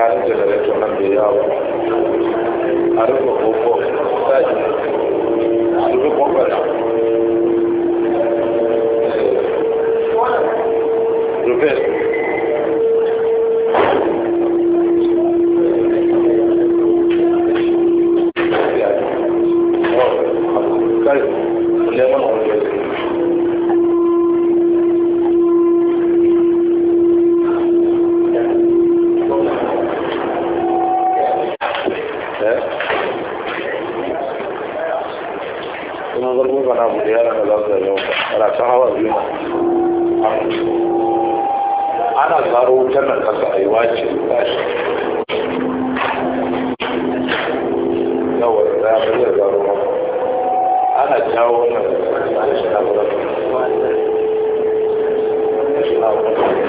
tsakanin generator nan da yawo a rufe koko sai a rufe koko na rufe kai lemon oil kuma zargo ba na bude yaran da za su yau ba ta hawa biyu ana zaro wutar nan kasa a yi wace tashi yawa da ya zai zaro maka ana jawo wannan da shi na wurin shi na wurin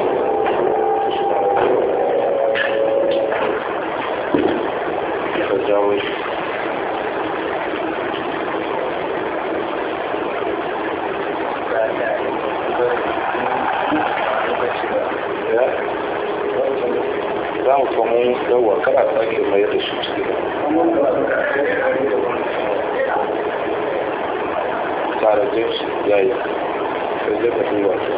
ka jawo shi za mu kuma yawa kana sake mai da shi cikin tare james ya yi sai zai ka duba shi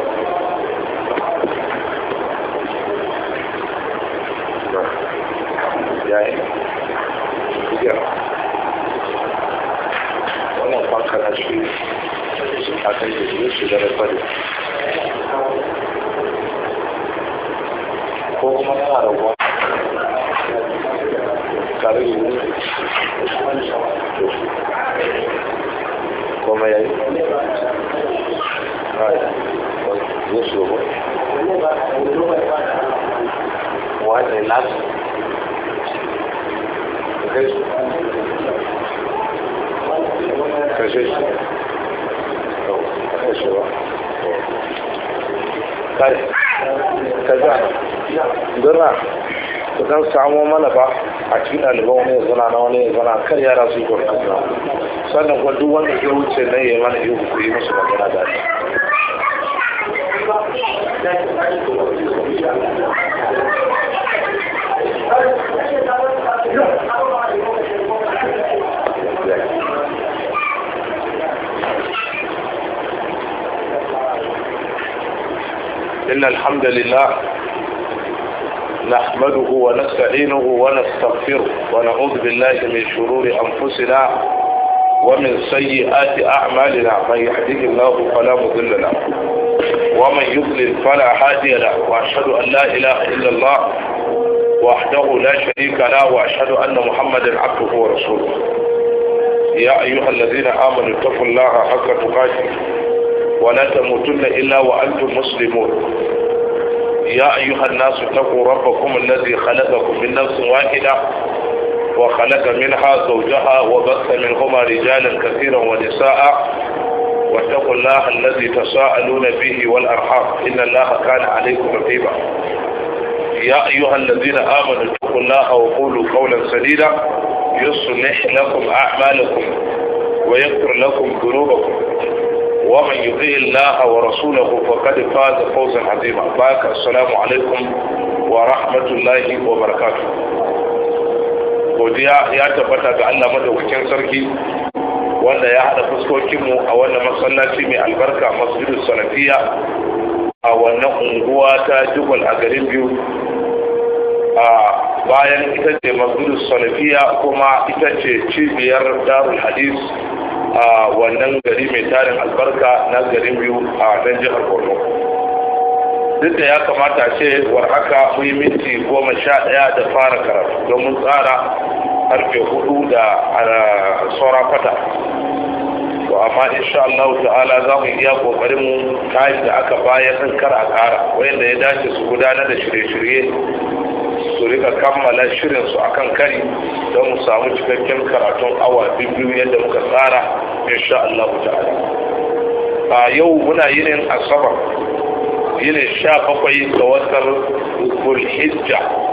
ya yi ya wannan fanka na shi a kan jirgin shi da rafari ko kuma yana rabuwa tare da yi kuma ya yi zai shi ba wani lati kai su kashe shi kashe ba kai ka gana dora ku dan samo mana ba a cikin ɗaliban wani ya zana na wani ya zana kan yara su yi kwarfasa sannan kuma duk wanda zai wuce na yi mana yi ku yi musu magana da shi إن الحمد لله نحمده ونستعينه ونستغفره ونعوذ بالله من شرور أنفسنا ومن سيئات أعمالنا من يهده الله فلا مضل له ومن يضلل فلا هادي له وأشهد أن لا إله إلا الله وحده لا شريك له وأشهد أن محمدا عبده ورسوله يا أيها الذين آمنوا اتقوا الله حق تقاته ولا تموتن إلا وأنتم مسلمون يا أيها الناس اتقوا ربكم الذي خلقكم من نفس واحدة وخلق منها زوجها وبث منهما رجالا كثيرا ونساء واتقوا الله الذي تساءلون به والأرحام إن الله كان عليكم رقيبا يا أيها الذين آمنوا اتقوا الله وقولوا قولا سديدا يصلح لكم أعمالكم ويغفر لكم ذنوبكم ومن يطيع الله ورسوله فقد فاز فوزا عظيما باك السلام عليكم ورحمة الله وبركاته godiya ya tabbata ga Allah madaukakin sarki wanda ya haɗa fuskokinmu a wannan masallaci mai albarka masjidus salafiya a wannan unguwa ta jubal a garin biyu a bayan ita ce masjidus salafiya kuma ita ce cibiyar darul hadis a wannan gari mai tarin albarka na garin biyu a nan jihar borno duk da ya kamata ce war haka muyi minti goma sha ɗaya da fara karatu don mun tsara karfe hudu da saura kwata to amma insha Allah ta'ala za mu iya kokarin mu kayan da aka bayar din kar a kara wanda ya dace su gudanar da shirye-shirye su rika kammala shirin su akan kari don mu samu cikakken karatun awa biyu yadda muka tsara insha Allah ta'ala a yau muna yinin asabar yinin sha bakwai ga watan zulhijja